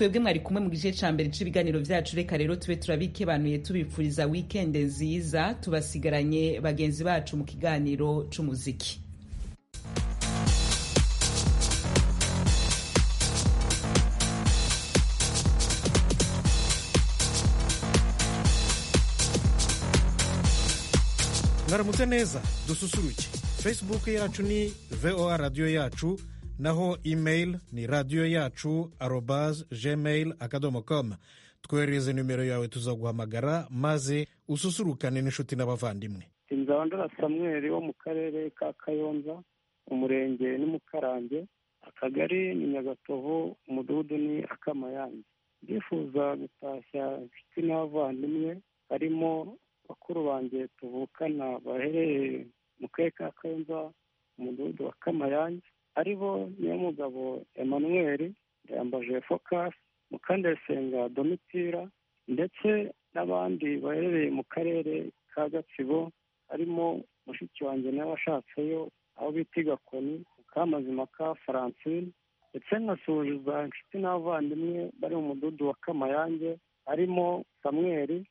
twebwe mwari kumwe mu gice cya mbere cy'ibiganiro byacu reka rero tube turabikebanuye tubifuriza wikende nziza tubasigaranye bagenzi bacu mu kiganiro cy'umuziki mwaramutse neza dususuruke facebook yacu ni voa radiyo yacu naho email ni radiyo yacu arobas gmail akadomo com twoherereze nimero yawe tuzaguhamagara maze ususurukane n'inshuti n'abavandimwe inzandura samweri wo mu karere ka kayonza umurenge ni mukarange akagari ni nyagatovu umudugudu ni akamayange ndifuza gutashya inshuti n'abavandimwe harimo bakuru banjye tuvukana baherereye mu karere ka kayonza umudugudu wa kamayange ari bo nyamugabo emanuweli ndayambaje fokasi mukandayisenga domitira ndetse n'abandi baherereye mu karere ka gatsibo harimo mushiki wanjye nawe ashatseyo aho bita igakoni mukamazima ka faransine ndetse nkasuhuza inshuti n'abavandimwe bari mu mudugudu wa kamayange harimo samweri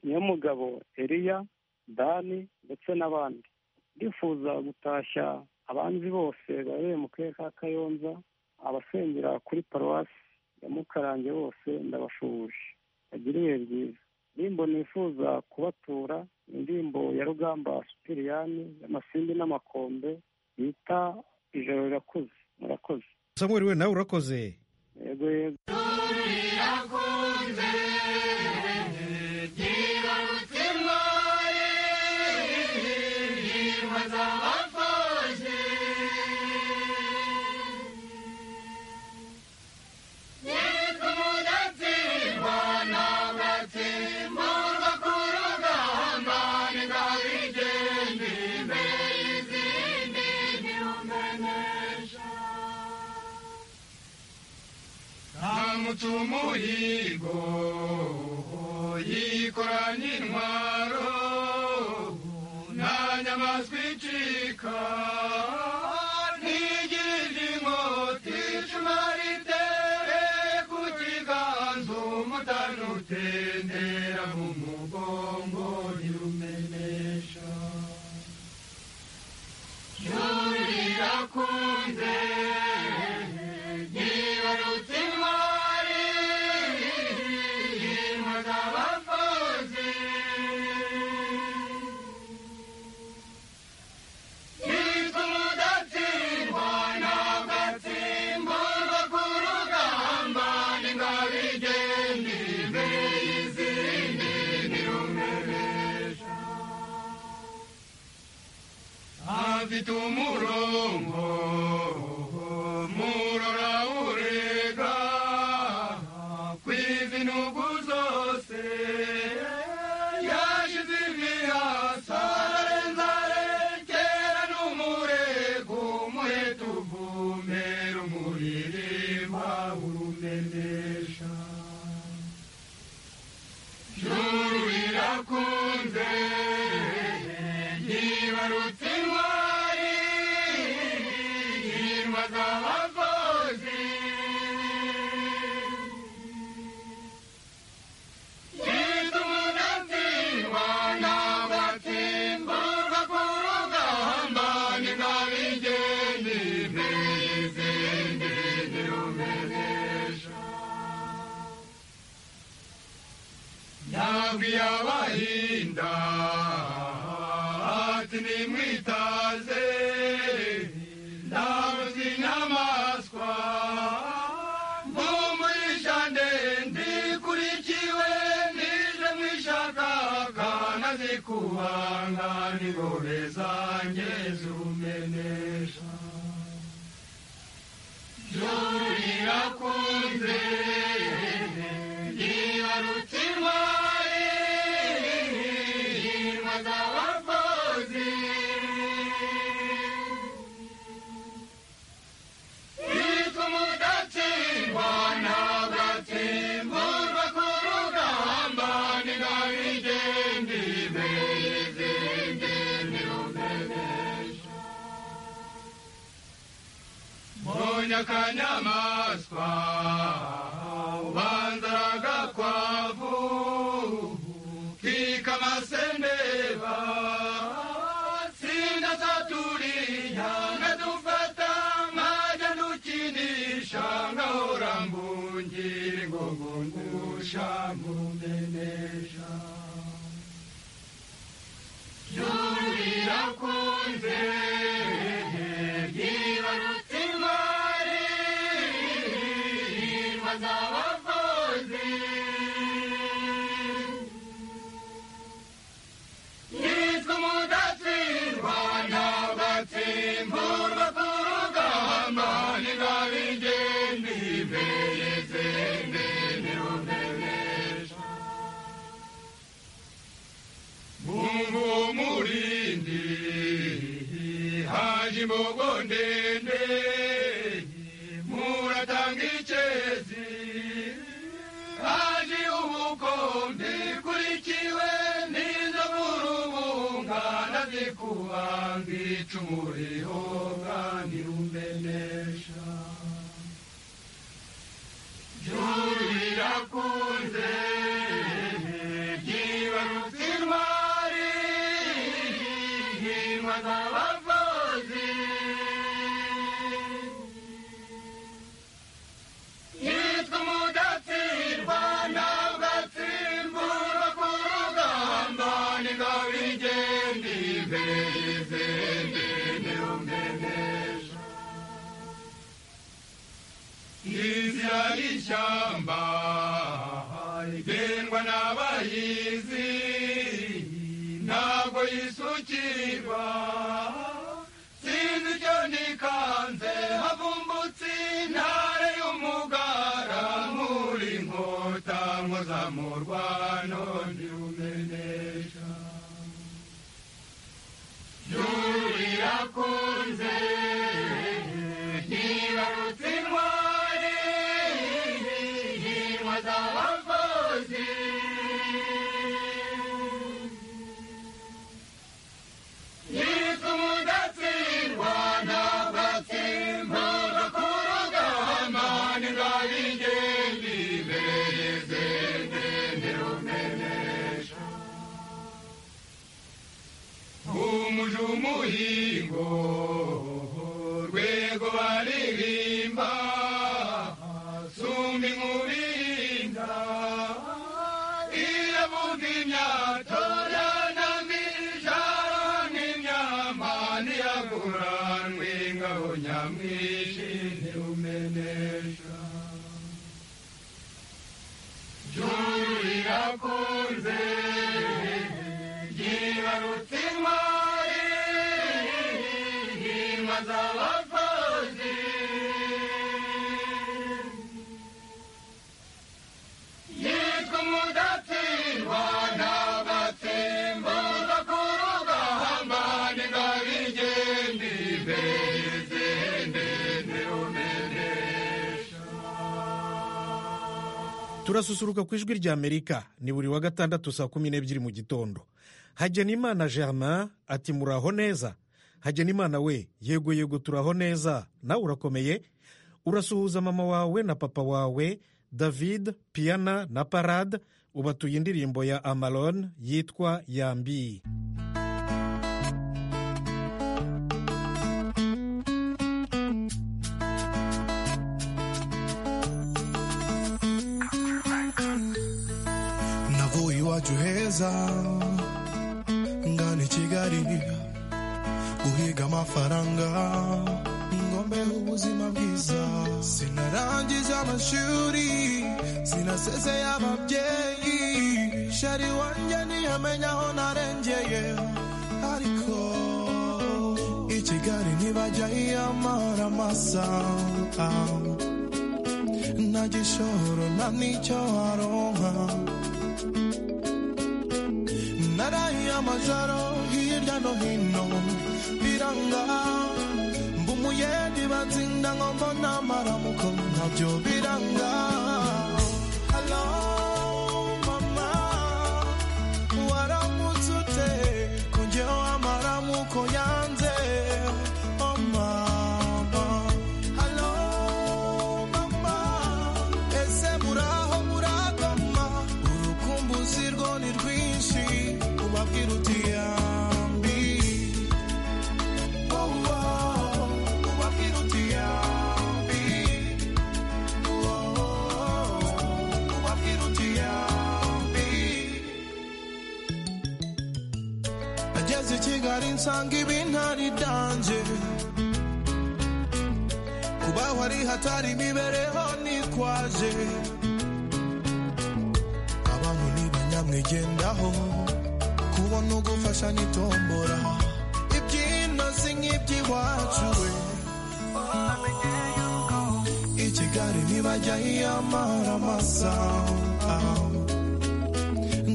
nyamugabo eriya dani ndetse n'abandi ndifuza gutashya abanzi bose bahereye mu karere ka kayonza abasengera kuri paruwasi ya mukarange bose ndabashuhuje bagira ibihe byiza indirimbo nifuza kubatura indirimbo ya rugamba supiriyani y'amasimbi n'amakombe yita ijoro rirakuze murakoze samuel we nawe urakoze yego yego umuhigo yikoranye intwaro nta nyamaswa icika ntigirije inkota icumu ritere ku kiganza umutani utendera mu mugongo ntirumenesha yurira kunze yibarutse intwari yimwaga abakozi yitwa umudatsindwa ntabwo atsimburwa ku rugamba ni ngaho igenda imbere y'izindi ntirumenesha afite umurongo murora urega kw'izinugu zose yashize imihasa ararenza arekera n'umurego umuheta uvumera umuririmba urumenesha juru rirakunze yibarutse intwari yimwaga abakozi yitwa umudatsindwa ntabwo atsimburwa ku rugamba ni ngaho igenda imbere y'izindi ntirumenesha yabwiye abahinda ati nimwitaze ndabuze inyamaswa mumurisha ndende ikurikiwe nije mwishakaka nazikubanga ningore zanjye zumenesha jurira kunze yibarutse intwari yirwa z'abakozi yitwa umudatsindwa ntabwo atsimburwa ku rugamba ni ngaho igenda imbere y'izindi ntirumenesha mbonye akanyamaswa ngingo ngungusha nkumenesha juru rirakunze ryibarutse intwari hirwa z'abakozi yitwa umudatsindwa ntagatsimburwa ku rugamba ntigabigende imbere izindi ntirumenesha mungu w'umurindi haje imbogo ndende muratanga icyezi haje ubukombe kurikiwe n'inzovu rubunga nabyikubanga icumu rihoga ntirumenesha juru rirakunze ryibarutse intwari hingwa z'abavuzi yitwa umudatsirwa ntabwo atsimburwa ku rugamba ningabo igenda imbere y'izindi ntirumenesha inzira y'ishyamba igendwa n'abayizi ntabwo yisukirwa sinzi icyo nikanze havumbutse intare y'umugara muri inkota nkoza mu rwano ndirumenesha yurirakunze ntibarutse intwari inkwa z'abakozi yitwa umudatsindwa ntabwo atsimburwa ku rugamba ningabo igenda imbere y'izindi ntirumenesha umuje umuhingo rwego baririmba sumba inkurinda iravuga imyato yanamye ijaro n'imyama ntiyaguranwe ingabo nyamwinshi ntirumenesha juru rirakunze ryibarutse intwari hingwa z'abakozi yitwa umudatsindwa n'abatsimburwa ku rugamba ningabigende imbere y'izindi ntirumenesha turasusuruka ku ijwi rya amerika ni buri wa gatandatu saa kumi n'ebyiri mu gitondo hagenimana germain ati muraho neza hagenimana we yego yego turaho neza nawe urakomeye urasuhuza mama wawe na papa wawe david piana na parade ubatuye indirimbo ya amalon yitwa yambi navuye iwacu heza ngana i kigali guhiga amafaranga ngombeho ubuzima bwiza sinarangiza amashuri sinasezeye ababyeyi shari wanjye ntiyamenya aho narengeye ariko i kigali ntibajya yiyamara amasa nta gishoro nta n'icyo aronka naraye amajoro hirya no hino biranga mba umuyedi batsinda ngo mbona amaramuko nabyo biranga Hello, mama, waramutse ute? Ko njyewe amaramuko yanze. Oh, mama. Hello, mama, ese muraho muragoma? Urukumbuzi rwo ni rwinshi, ubabwira uti yambi. Oh, oh, ubabwira uti yambi. Oh, oh, kigali nsanga ibintari itange kubaho ari hatari imibereho nikwaje abantu ni banyamwigendaho kubona ugufasha n'itombora ibyino si nk'iby'iwacu we i kigali ntibajya yiyamara amasaha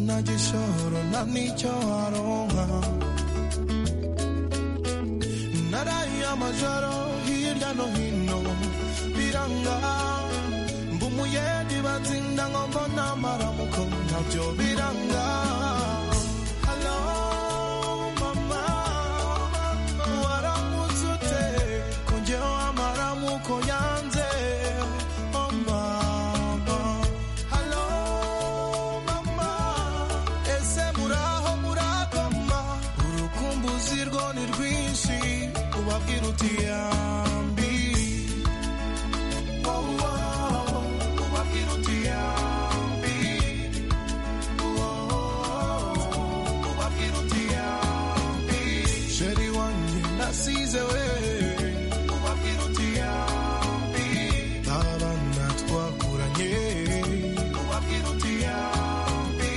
nta gishoro nta n'icyo aronka naraye amajoro hirya no hino biranga mba umuyedi batsinda ngo mbona amaramuko ntabyo biranga Hello, mama, waramutse ute? Ko njyewe amaramuko yanze, oh mama. Hello, mama, ese muraho murakoma? Urukumbuzi rwo ni rwinshi, ubabwira uti yambi. Oh, oh, ubabwira uti yambi. Sheri wanjye nasize we ubabwira uti yambi abana twakuranye ubabwira uti yambi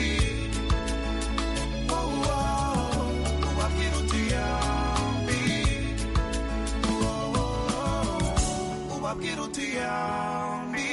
Oh, oh, ubabwira uti yambi Oh, oh, ubabwira uti yambi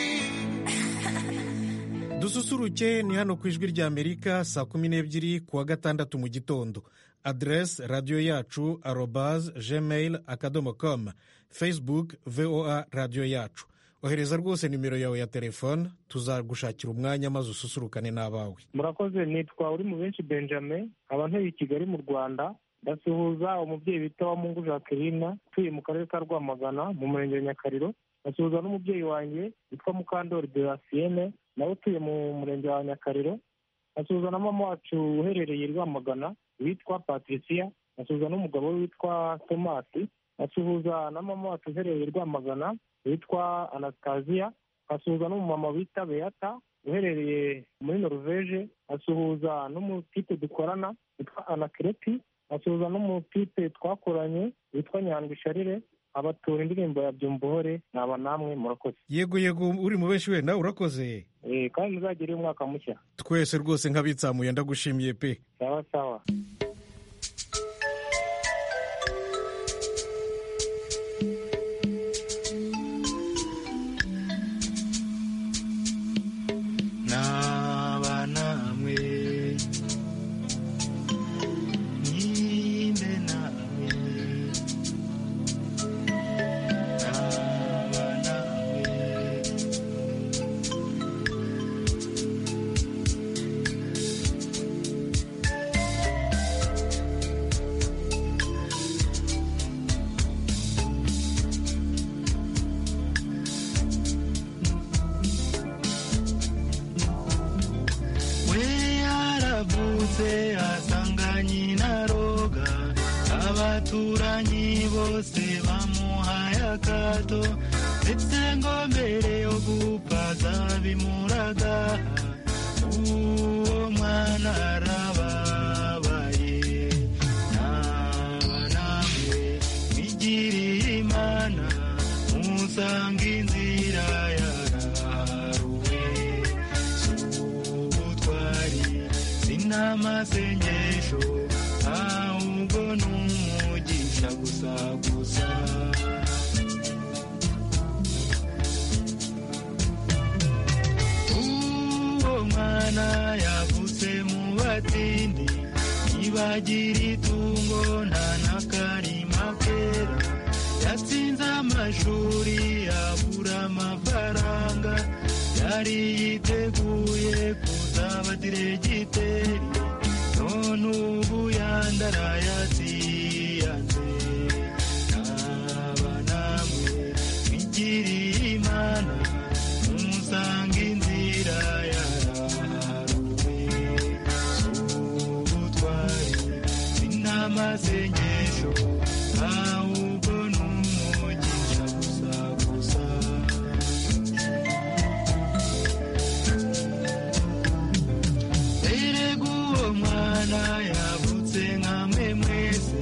dususuruke ni hano ku ijwi ry'amerika saa kumi n'ebyiri ku wa gatandatu mu gitondo aderesi radiyo yacu arobaze gmail akadomo komu facebook voa radiyo yacu ohereza rwose nimero yawe ya telefone tuzagushakira umwanya maze ususurukane n'abawe murakoze nitwa uri mu benshi benjamin nkaba ntuye i kigali mu rwanda ndasuhuza umubyeyi bita wa mungu jacqueline utuye mu karere ka rwamagana mu murenge wa nyakariro ndasuhuza n'umubyeyi wanjye witwa mukandori derasiyene nawe utuye mu murenge wa nyakariro ndasuhuza na mama wacu uherereye i rwamagana witwa patricia ndasuhuza n'umugabo we witwa tomasi ndasuhuza na mama wacu uherereye i rwamagana witwa anastasiya nkasuhuza n'umumama wita beata uherereye muri noruveje nkasuhuza n'umutipe dukorana witwa anakireti nkasuhuza n'umutipe twakoranye witwa nyandwi sharire abatura indirimbo ya byumbuhore naba namwe murakoze yego yego uri mu benshi we nawe urakoze Eh, kandi muzagire umwaka mushya twese rwose nk'abitsamuye ndagushimiye pe sawa sawa naba namwe nyimbe namwe naba namwe we yaravutse asanga nyina roga abaturanyi bose bamuhaye akato ndetse ngo mbere yo gupfa zabimuraga uwo mwana arababaye naba namwe mwigiriye imana musanga inzira yaraharuwe ubutwari sinamasengesho ahubwo n'umugisha gusa gusa uwo mwana yavutse mu batindi ntibagira itungo nta n'akarima kera yatsinze amashuri abura amafaranga yari yiteguye kuzaba diregiteri none ubu yandaraye atiyanze naba namwe bigiriye imana umusanga inzira yaraharuwe ubutwari sinamasengesho ahubwo n'umugisha gusa gusa mbere guwo mwana yavutse nkamwe mwese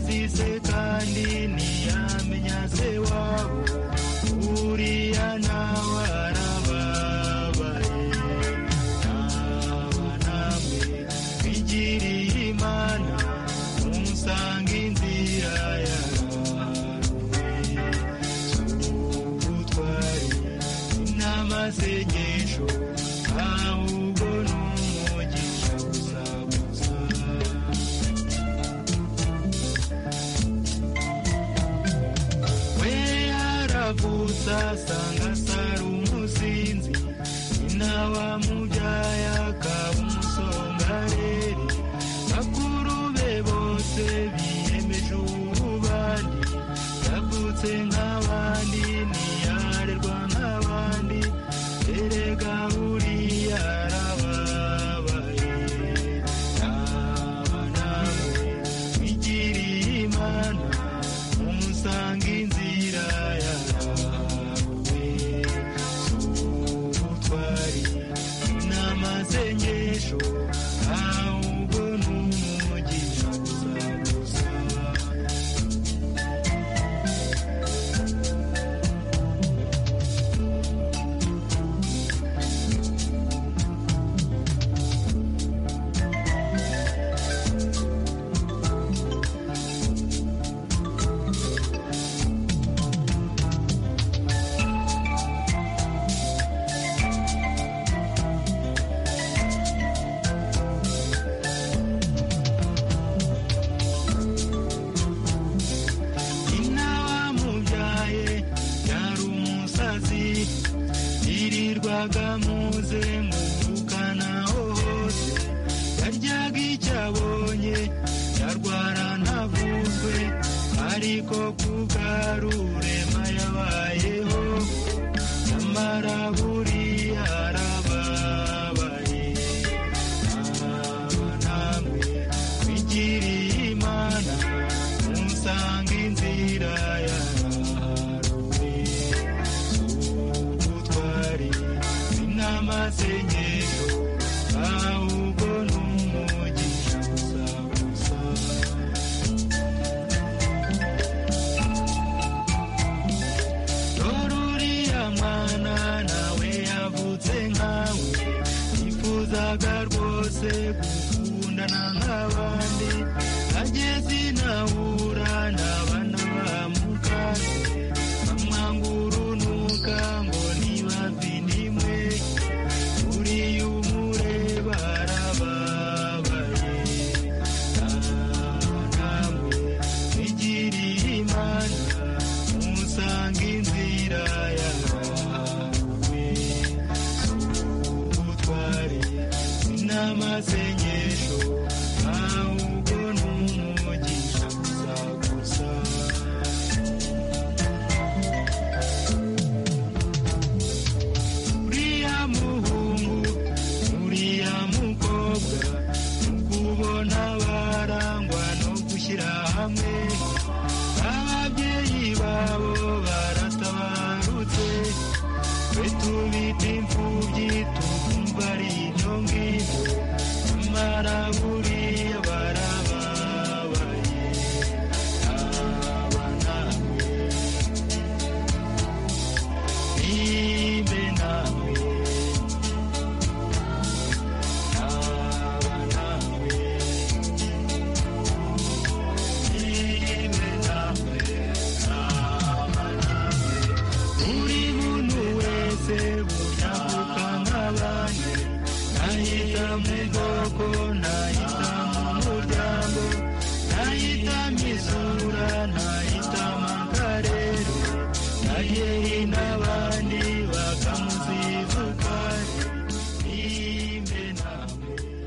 wese kandi ntiyamenya se wabo uriya nawe arababaye naba namwe bigiriye imana musange inzira yarawe ubutwari n'amasengesho ahubwo ni umugisha gusa gusa we yaravutse asanga asara umusinzi nyina wamubyaye akaba umusongareri bakuru be bose biyemeje ububani yavutse nk'abandi ntiyarerwa nk'abandi erega buriya arababaye naba nawe wigiriye imana umusanga inzira yawe z'ubutwari n'amasengesho ahubwo ni umugisha gusa gusa nyina wamubyaye yari umusazi yirirwaga muze ngukanaho hose yaryaga icyo abonye yarwara ntavuzwe ariko kubwarurema yabayeho nyamara buriya arababaye aba namwe bigiriye imana umusanga inzira yawe ubutwari n'amasengesho ahubwo ni umugisha gusa gusa dore uriya mwana nawe yavutse nkawe yifuzaga rwose gukundana nk'abandi ageze inahura n'abana bamukase bamwanga urunuka ngo ntibavinimwe uriya umureba arababaye naba namwe bigiriye imana umusanga inzira yawe ubutwari n'amasengesho ahubwo ni umugisha gusa gusa uriya muhungu uriya mukobwa kubona barangwa no gushyira hamwe ababyeyi babo baratabarutse twe tubita imfubyi tukumva ari inyonge nyamara buriya barababaye aba namwe nibe nawe aba nawe nibe nawe aba nawe buri muntu wese bushakuka nk'abandi nahita mu bwoko nahita mu muryango nahita mu isura nahita mu karere nayeyi n'abandi bakamuzivukaje nimbe nawe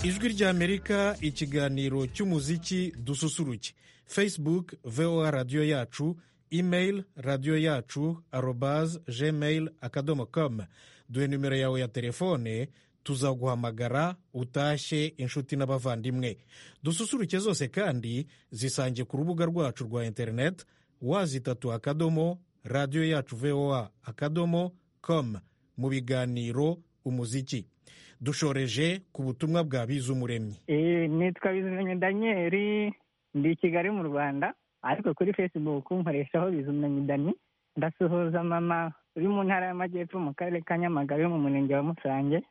ijwi ry'amerika ikiganiro cy'umuziki dususuruke facebook voa radiyo yacu email radiyo yacu arobaz gmail akadomo com duhe nimero yawe ya telefone tuzaguhamagara utashye inshuti n'abavandimwe dususuruke zose kandi zisange ku rubuga rwacu rwa interineti wazitatu akadomo radiyo yacu voa akadomo com mu biganiro umuziki dushoreje ku butumwa bwa bizumuremyi Eh, nitwa bizimanye danyeri ndi i kigali mu rwanda ariko kuri facebook nkoreshaho bizumanye dani ndasuhuza mama uri mu ntara y'amajyepfo mu karere ka nyamagabe mu murenge wa musange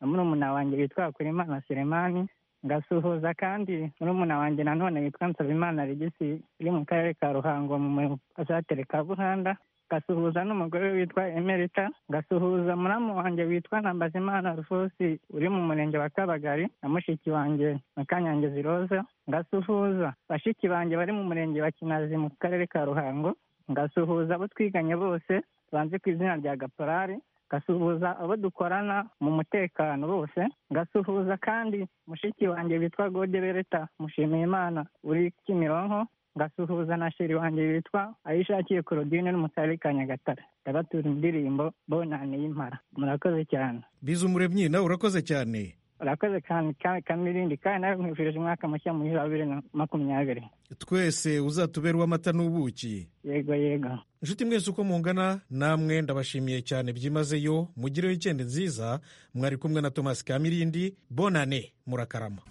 na murumuna wanjye witwa hakurimana seremani ngasuhuza kandi murumuna wanjye nanone witwa nsabimana regisi uri mu karere ka ruhango mu pasatire ka buhanda ngasuhuza n'umugore witwa emerita ngasuhuza muramu wanjye witwa ntambazimana rufosi uri mu murenge wa kabagari na mushiki wanjye makanyange ziroza ngasuhuza bashiki banjye bari mu murenge wa kinazi mu karere ka ruhango ngasuhuza abo twiganye bose banze ku izina rya gaporari ngasuhuza abo dukorana mu mutekano bose ngasuhuza kandi mushiki wanjye witwa gode bereta mushimiyimana uri kimironko ngasuhuza na sheri wanjye witwa ayishakiye korodine n'umusare ka nyagatare ndabatura indirimbo bonane y'impara murakoze cyane biza umuremyi nawe urakoze cyane urakoze cyane kamirindi kandi nawe nkwifurije umwaka mushya muri za bibiri na makumyabiri twese uzatubera uw'amata n'ubuki yego yego inshuti mwese uko mungana namwe ndabashimiye cyane byimazeyo mugire wikendi nziza mwari kumwe na tomasi kamirindi bonane murakarama